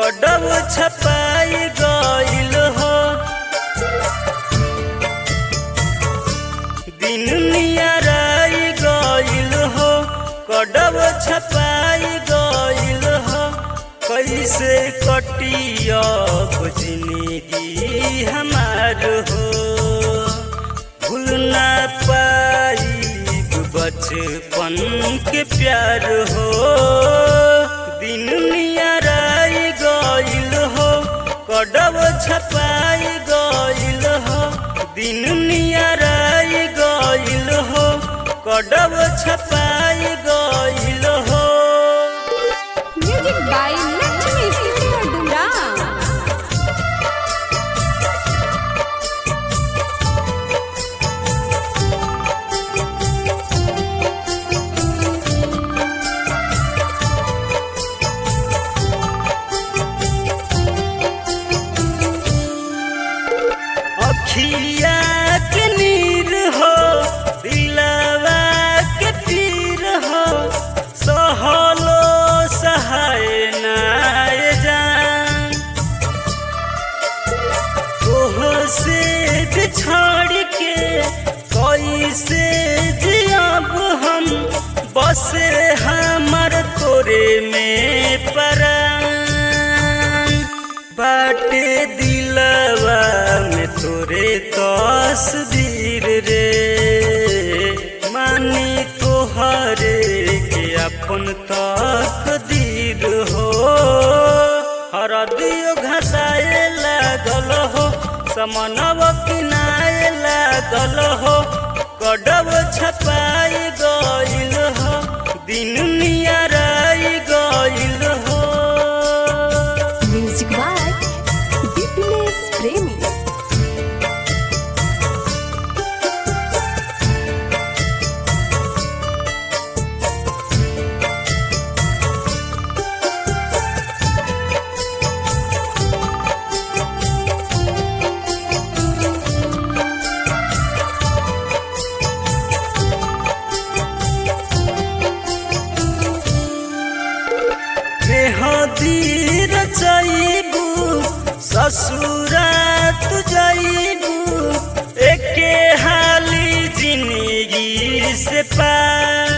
कदम छपाई गइल हो दिन नियराई गइल हो कदम छपाई गइल हो कैसे कटियब जिंदगी हमार हो भूल ना पाई बचपन के प्यार हो दिन नियराई गइल हो कदम छपाई गइल हो दिन नियराई गइल हो कदम छपाई गइल हो music by Lakshmi studio Dumra अखिया के नीर हो दिलवा के पीर हो सहलो सहाय नाय जान तोह से बिछड़ के कैसे जियब हम बसे हमर तोरे में परान बाटे दिलवा में तोरे तस्वीर रे मानी तोहरे के अपन तकदीर हो हरदियो घसाए लागल हो समनव किनाए लागल हो कदब छपाई गइल हो दिन नियराई गइल हो म्यूजिक बाय दीपनेश प्रेमी मेहदीर चैबू ससुरात जैबू एके हाली जिंदगी से पार